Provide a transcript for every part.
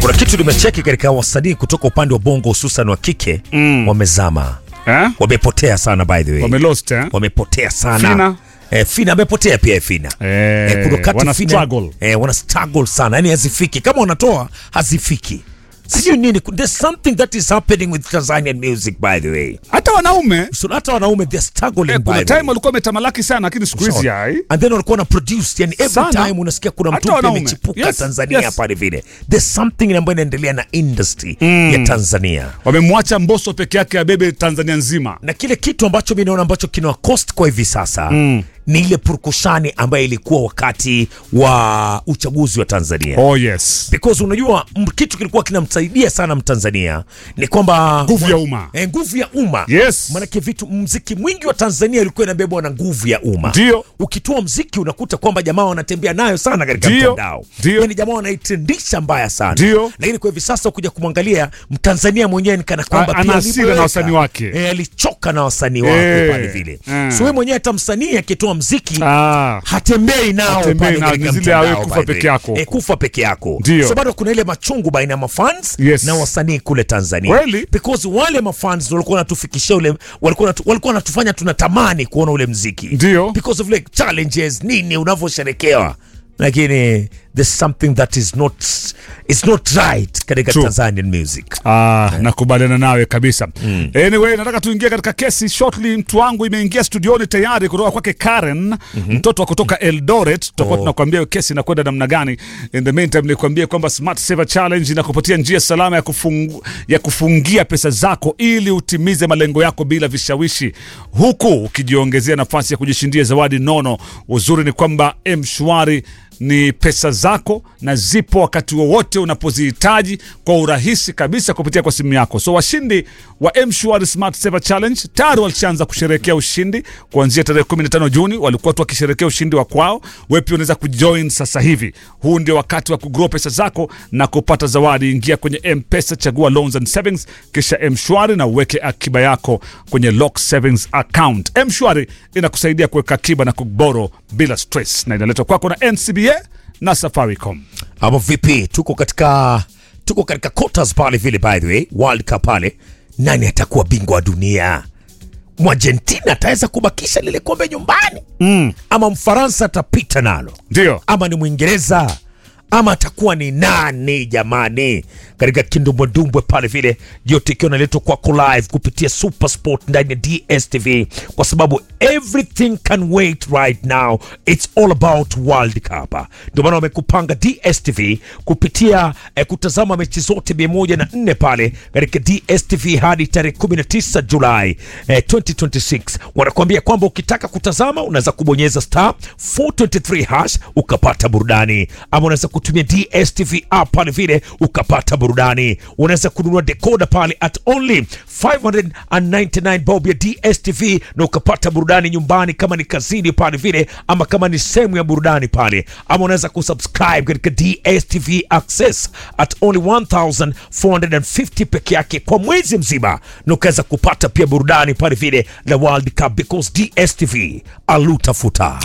Kuna kitu nimecheki katika wasanii kutoka upande wa bongo hususan wa kike Mm. wamezama, Eh? wamepotea sana by the way, Wamelost eh? wamepotea sana. Fina? Eh, Fina amepotea pia Fina. Eh, Eh, kuna wakati wana Fina- struggle. Eh, wana struggle sana, yani hazifiki. Kama wanatoa hazifiki, sijui nini. There's something that is happening with Tanzanian music by the way. Hata wanaume So hata wanaume they're struggling eh, by kuna the time way. walikuwa wametamalaki sana lakini siku hizi Sawa. hai. And then walikuwa na produce yani every Sana. time unasikia kuna Hata mtu mpya wanaume. amechipuka Yes, Tanzania yes. pale vile. There's something ambayo inaendelea na industry ya Tanzania. Wamemwacha Mbosso peke yake abebe Tanzania nzima. na kile kitu ambacho mi naona ambacho kina cost kwa hivi sasa mm. ni ile purukushani ambayo ilikuwa wakati wa uchaguzi wa Tanzania Oh yes. because unajua m- kitu kilikuwa kinamsaidia sana Mtanzania ni kwamba Nguvu ya umma. eh, nguvu ya umma Yes. maanake vitu mziki mwingi wa Tanzania ilikuwa inabebwa na nguvu ya umma Ndio. ukitoa mziki unakuta kwamba jamaa wanatembea nayo sana katika Ndio. mtandao Ndio. yani jamaa wanaitendisha mbaya sana Ndio. lakini kwa hivi sasa kuja kumwangalia mtanzania mwenyewe ni kana kwamba A- ana pia hasira na aliboeka. wasanii wake. e, alichoka na wasanii wake Eh. pale vile Mm. so wewe mwenyewe hata msanii akitoa mziki Ah. hatembei nao Hatembei pale nao, katika ni zile awe mtandao kufa by the peke way. yako. Eh, kufa peke yako Ndio. so bado kuna ile machungu baina ya mafans Yes. na wasanii kule Tanzania Kweli. because wale mafans walikuwa wanatufikishia ule walikuwa wanatu- walikuwa wanatufanya tunatamani kuona ule mziki Ndio. because of like challenges nini unavyosherekewa lakini there's something that is not it's not right katika True. Tanzanian music Ah, nakubaliana nawe kabisa. Anyway, nataka tuingie katika kesi shortly. Mtu wangu imeingia studioni tayari kutoka kwake Karen, mtoto wa kutoka Eldoret. Tutakuwa Oh. tunakwambia hiyo kesi inakwenda namna gani. In the meantime, nikwambie kwamba Smart Saver Challenge inakupatia njia salama ya, kufungu, ya kufungia pesa zako ili utimize malengo yako bila vishawishi, huku ukijiongezea nafasi ya kujishindia zawadi nono. Uzuri ni kwamba M-Shwari ni pesa zako na zipo wakati wowote unapozihitaji kwa urahisi kabisa kupitia kwa simu yako. So washindi wa M-Shwari Smart Saver Challenge tayari walishaanza kusherehekea ushindi kuanzia tarehe 15 Juni, walikuwa tu wakisherehekea ushindi wa kwao. Wewe pia unaweza kujoin sasa hivi. Huu ndio wakati wa kugrow pesa zako na kupata zawadi. Ingia kwenye M-Pesa, chagua loans and savings, kisha M-Shwari na uweke akiba yako kwenye lock savings account. M-Shwari inakusaidia kuweka akiba na kuboro bila stress, na inaletwa kwako na NCBA na Safaricom. ama vipi tuko katika tuko katika quarters pale vile by the way world cup pale nani atakuwa bingwa wa dunia mwargentina ataweza kubakisha lile kombe nyumbani mm. ama mfaransa atapita nalo Ndio. ama ni mwingereza ama atakuwa ni nani jamani katika kindumbwedumbwe pale vile yote ikiwa naletwa kwako live kupitia super sport ndani ya dstv kwa sababu everything can wait right now its all about world cup ndio maana wamekupanga dstv kupitia eh, kutazama mechi zote 104 pale katika dstv hadi tarehe 19 julai eh, 2026 wanakuambia kwamba ukitaka kutazama unaweza kubonyeza star 423 hash ukapata burudani ama unaweza kutumia dstv app pale vile ukapata burudani unaweza kununua decoder pale at only 599 bob ya dstv na ukapata burudani nyumbani kama ni kazini pale vile ama kama ni sehemu ya burudani pale ama unaweza kusubscribe katika dstv access at only 1450 peke yake kwa mwezi mzima na ukaweza kupata pia burudani pale vile la world cup because dstv alutafuta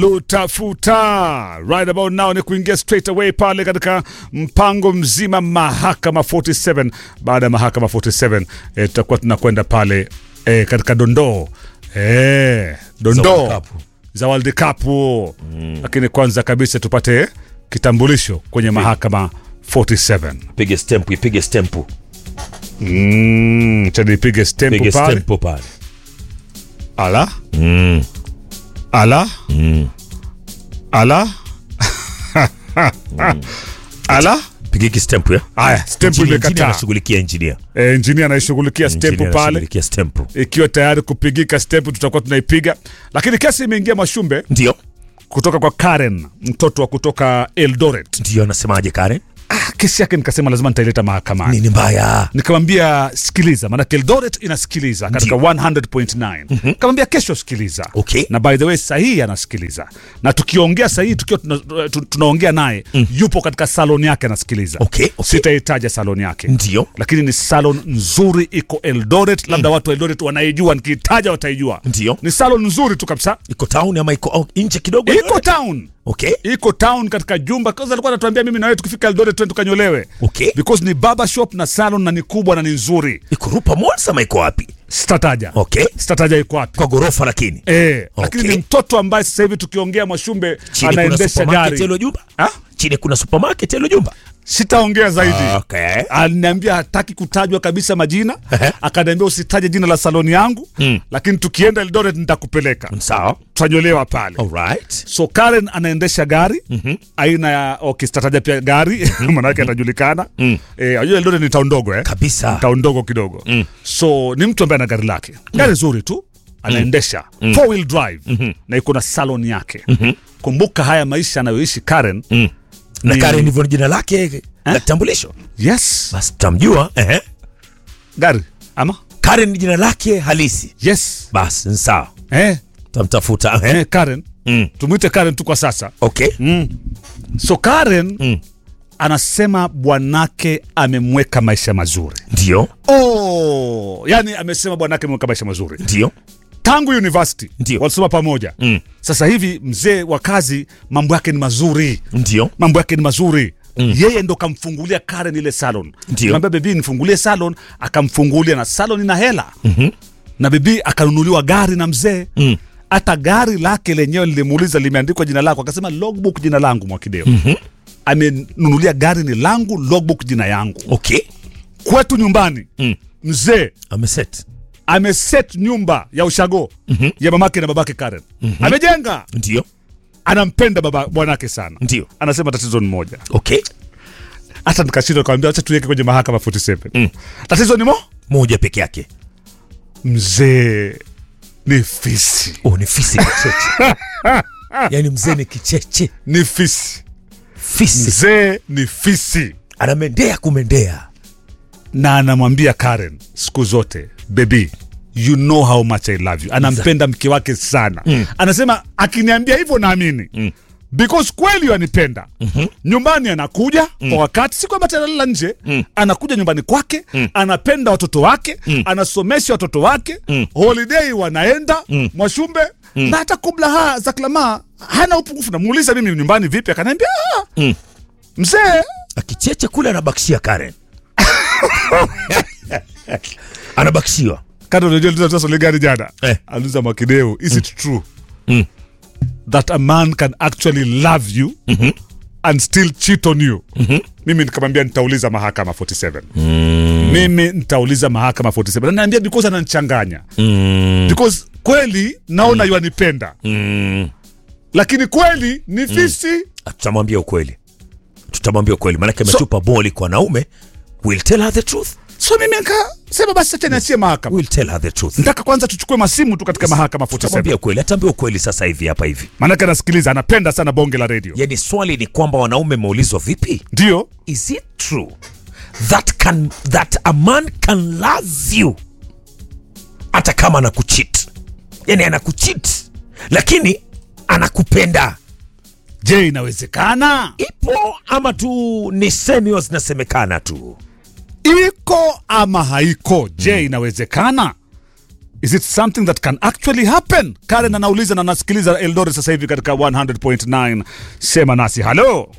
alutafuta right about now ni kuingia straight away pale katika mpango mzima mahakama 47 baada ya mahakama 47 eh, tutakuwa tunakwenda pale eh, katika dondoo eh, Za World dondoo Cup. za World Cup lakini kwanza kabisa tupate kitambulisho kwenye mahakama 47 pige stempu ipige stempu mm, cha nipige stempu pige pale stempu pale ala ala ala ala pigiki stempu ya haya stempu Engineer- engineer imekataa anashughulikia engineer Eh, engineer anaishughulikia stempu Engineer pale anashughulikia stempu ikiwa tayari kupigika stempu tutakuwa tunaipiga lakini kesi imeingia mashumbe ndio kutoka kwa karen mtoto wa kutoka eldoret ndio anasemaje karen ah, kesi yake nikasema lazima nitaileta mahakamani nini mbaya nikamwambia sikiliza maanake eldoret inasikiliza katika 100.9 nikamwambia kesho sikiliza Okay. na by the way sahihi anasikiliza na tukiongea sahihi tukiwa tuna, tu- tunaongea naye yupo katika salon yake anasikiliza Okay, okay. sitaitaja salon yake Ndio. lakini ni salon nzuri iko eldoret labda watu wa eldoret wanaijua nikiitaja wataijua Ndio. ni salon nzuri tu kabisa iko town ama iko oh, nje kidogo iko town Okay. iko town katika jumba kwanza alikuwa anatuambia mimi na wewe tukifika Eldoret twende tukanyolewe Okay. because ni barber shop na salon na ni kubwa na ni nzuri iko Rupa Malls ama iko wapi? sitataja Okay. sitataja iko wapi Kwa ghorofa lakini. eh lakini Okay. ni mtoto ambaye sasa hivi tukiongea Mwashumbe Chini kuna anaendesha supermarket gari hilo jumba? Ha? Chini kuna supermarket hilo jumba? sitaongea zaidi Okay. aliniambia hataki kutajwa kabisa majina Ehe. akaniambia usitaje jina la saloni yangu Mm. lakini tukienda Eldoret nitakupeleka Sawa. tutanyolewa pale Alright. so Karen anaendesha gari mm-hmm. aina ya okay, sitataja pia gari manake atajulikana mm. eh, ajua Eldoret ni town ndogo eh? Kabisa. town ndogo kidogo mm. so ni mtu ambaye ana gari lake gari zuri tu anaendesha mm. four wheel drive mm-hmm. na iko na salon yake mm-hmm. kumbuka haya maisha anayoishi Karen Mm. Na Ni- Karen ndivyo jina lake la kitambulisho. yes Basi tamjua. Ehe. gari ama Karen ni jina lake halisi. yes Basi ni sawa. eh, Tamtafuta. Ehe. eh, Karen Mm. tumwite Karen tu kwa sasa Okay. mm. so Karen Mm. anasema bwanake amemweka maisha mazuri Ndio. oh, yani amesema bwanake amemweka maisha mazuri Ndio. tangu university Ndio. walisoma pamoja Mm. sasa hivi mzee wa kazi mambo yake ni mazuri Ndio. mambo yake ni mazuri mm. yeye ndo kamfungulia Karen ile salon Ndio. Kamwambia bebi nifungulie salon akamfungulia na salon ina hela mm-hmm. na bebi akanunuliwa gari na mzee Mm. hata gari lake lenyewe lilimuuliza limeandikwa jina lako akasema logbook jina langu mwakideo mm-hmm. amenunulia gari ni langu logbook jina yangu Okay. kwetu nyumbani Mm. mzee Ameset. ameset nyumba ya ushago mm-hmm. ya mamake na babake Karen mm-hmm. amejenga Ndio. anampenda baba bwanake sana Ndio. anasema tatizo ni moja Okay. hata nikashindwa kawambia acha tuweke kwenye mahakama 47 mm. tatizo ni mo Moja peke yake. mzee ni fisi Oh, ni fisi kicheche. Yaani mzee ni kicheche. ni fisi Fisi. mzee ni fisi Anamendea kumendea. na anamwambia Karen siku zote baby you know how much I love you anampenda mke wake sana mm. anasema akiniambia hivyo naamini mm. because kweli anipenda mm-hmm. nyumbani anakuja mm. kwa wakati si kwamba analala nje mm. anakuja nyumbani kwake mm. anapenda watoto wake mm. anasomesha watoto wake mm. holiday wanaenda mm. mwashumbe mm. na hata kubla ha zaklama hana upungufu namuuliza mimi nyumbani vipi akaniambia "Ah, Mm. mzee Akicheche kule anabakishia Karen. Anabakishiwa. kando unajua niliuliza swali gani jana Eh. aliuliza mwakideu is it true Mm. that a man can actually love you and still cheat on you mimi nikamwambia nitauliza mahakama 47 mimi nitauliza mahakama 47 ananiambia because ananichanganya because kweli naona mm. yuanipenda Mm. lakini kweli ni fisi Tutamwambia ukweli. Tutamwambia ukweli. Maanake ametupa boli kwa wanaume. We'll tell her the truth. so mimi nikasema basi acha niachie mahakama We'll tell her the truth. nataka kwanza tuchukue masimu tu katika mahakama 47 Tutamwambia ukweli. Ataambia ukweli sasa hivi hapa hivi. maanake anasikiliza anapenda sana bonge la redio Yaani swali ni kwamba wanaume meulizwa vipi? ndio Is it true that can that a man can love you hata kama anakucheat? Yani anakucheat lakini anakupenda. je inawezekana Ipo ama tu ni semio zinasemekana tu? iko ama haiko je inawezekana is it something that can actually happen karen anauliza na nasikiliza eldoret sasa hivi katika 100.9 sema nasi halo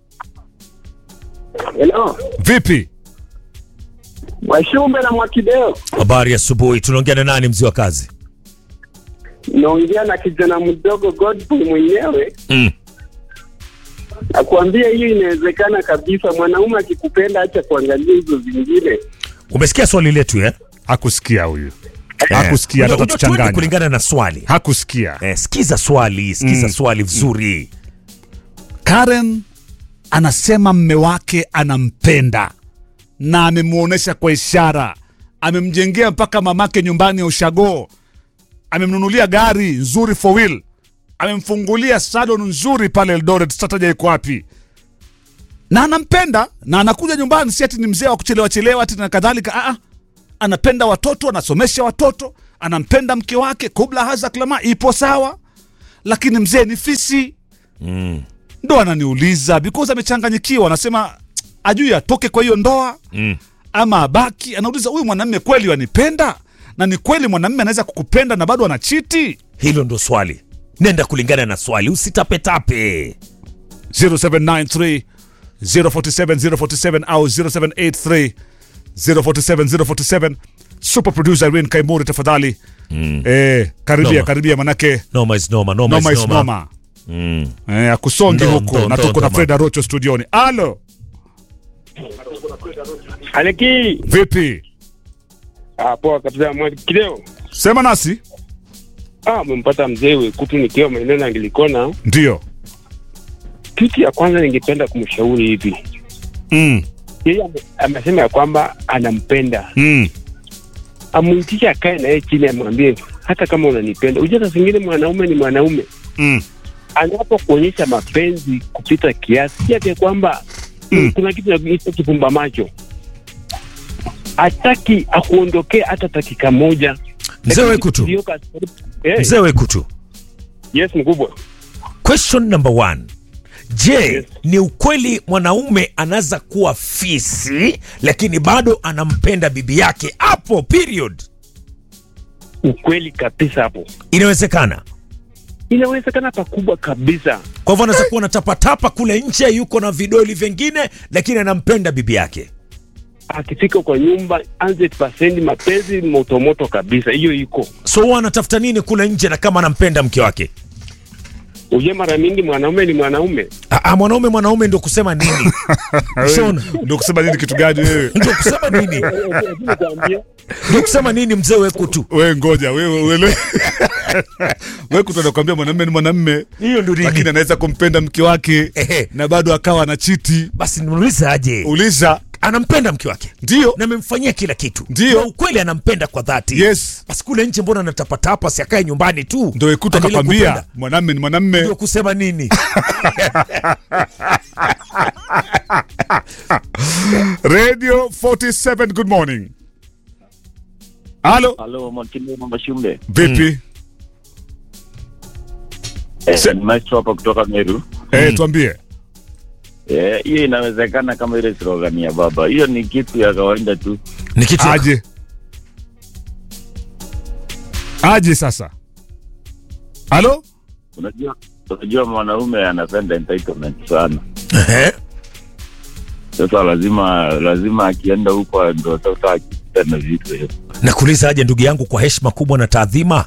Hello, vipi Mwashumbe na Mwakideo, Habari ya asubuhi, tunaongea na nani mzee wa kazi? naongea na kijana mdogo Godfrey mwenyewe Mm. akuambia hiyo inawezekana kabisa. Mwanaume akikupenda, acha kuangalia hizo zingine. Umesikia swali letu eh? hakusikia huyu Eh, hakusikia unajua- hata unajua tuende tuchanganya kulingana na swali. hakusikia Eh, sikiza swali, sikiza Mm. swali vizuri. karen anasema mme wake anampenda na amemwonyesha kwa ishara amemjengea mpaka mamake nyumbani ya ushago amemnunulia gari nzuri for wheel amemfungulia salon nzuri pale eldoret sataja iko wapi na anampenda na anakuja nyumbani si ati ni mzee wa kuchelewa chelewa ati na kadhalika Aa, anapenda watoto anasomesha watoto anampenda mke wake kubla haza klama ipo sawa lakini mzee ni fisi ndo ananiuliza because amechanganyikiwa anasema ajui atoke kwa hiyo ndoa Mm. ama abaki anauliza huyu mwanamme kweli wanipenda na ni kweli mwanamme anaweza kukupenda na bado anachiti Hilo ndo swali. nenda kulingana na swali usitapetape 0793 047 047 au 0783 047 047 super producer Irene Kaimuri tafadhali eh, karibia Noma. karibia manake noma is noma noma, noma is is noma. noma Mm. eh, akusongi Ndo, huko ndo, na ndo, tuko na ndo, Fred Arocho studioni alo Aleki. vipi Ah, poa kabisa mwali kileo. sema nasi Ah, umempata mzee Wekutu nikiwa maeneo na Angilikona. ndio Kitu ya kwanza ningependa kumshauri hivi. mm. Yeye ame- amesema ya kwamba anampenda. Mm. Amuitisha akae na yeye chini amwambie hata kama unanipenda. Unajua saa zingine mwanaume ni mwanaume. Mm. Anapokuonyesha mapenzi kupita kiasi, si ati kwamba Mm. kuna kitu kinaitwa kifumba macho. Hataki akuondokee hata dakika moja. Mzee Lakini Wekutu. kilioka- Eh, mzee wekutu yes mkubwa. question number one je Yes. ni ukweli mwanaume anaweza kuwa fisi lakini bado anampenda bibi yake hapo period Ukweli kabisa hapo. inawezekana inawezekana pakubwa kabisa. kwa hivyo anaweza kuwa natapatapa kule nje yuko na vidoli vingine lakini anampenda bibi yake Akifika kwa nyumba 100% mapenzi motomoto kabisa, hiyo iko so huwa anatafuta nini kule nje na kama anampenda mke wake uje. Mara mingi mwanaume ni mwanaume, Ah, ah, mwanaume mwanaume ndio kusema nini Shona. ndio kusema nini kitu gani wewe ndio kusema nini ndio kusema nini mzee wekutu we ngoja wewe wewe wewe kutonakwambia mwanamume ni mwanamume hiyo ndio lakini nini anaweza kumpenda mke wake Ehe. na bado akawa na chiti basi nimuulize aje uliza anampenda mke wake ndio na amemfanyia kila kitu Ndio. Na ukweli anampenda kwa dhati yes basi kule nje mbona anatapatapa si akae nyumbani tu ndo ekuta Aendelee akakwambia kupenda. mwanamume ni mwanamume ndio kusema nini radio 47 good morning halo Halo, Mwakili Mamba Shumbe. vipi Eh, Se- ni maestro hapa kutoka Meru. eh tuambie Eh, hiyo inawezekana kama ile slogan ya baba. Hiyo ni kitu ya kawaida tu. ni kitu ya- aje aje sasa halo Unajua unajua mwanaume anapenda entitlement sana. Ehe. Sasa lazima lazima akienda huko ndo sasa akipita na vitu hivyo. nakuuliza aje ndugu yangu kwa heshima kubwa na taadhima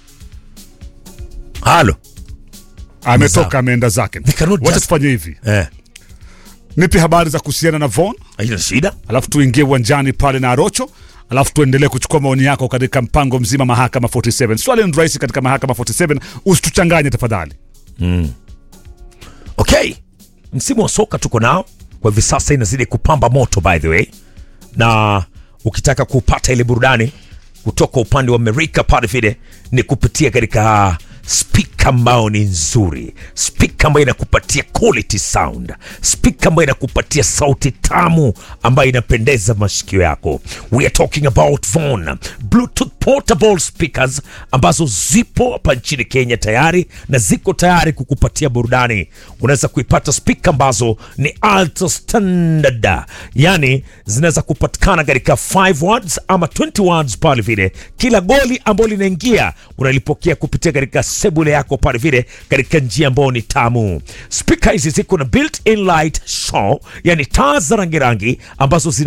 halo ametoka ameenda zake We cannot wacha just- tufanye hivi eh, nipe habari za kuhusiana na von haina shida alafu tuingie uwanjani pale na arocho alafu tuendelee kuchukua maoni yako katika mpango mzima mahakama 47 swali ni rahisi katika mahakama 47 usituchanganye tafadhali okay msimu wa soka tuko nao kwa hivi sasa inazidi kupamba moto by the way na ukitaka kupata ile burudani kutoka upande wa amerika pale vile ni kupitia katika spika ambayo ni nzuri spika ambayo inakupatia quality sound spika ambayo inakupatia sauti tamu ambayo inapendeza mashikio yako we are talking about Von bluetooth portable speakers ambazo zipo hapa nchini kenya tayari na ziko tayari kukupatia burudani unaweza kuipata spika ambazo ni ultra standard yani zinaweza kupatikana katika 5 words ama 20 words pale vile kila goli ambalo linaingia unalipokea kupitia katika sebule yako pale vile katika njia ambayo ni tamu spika hizi ziko na built in light show yani taa za rangi rangi ambazo zina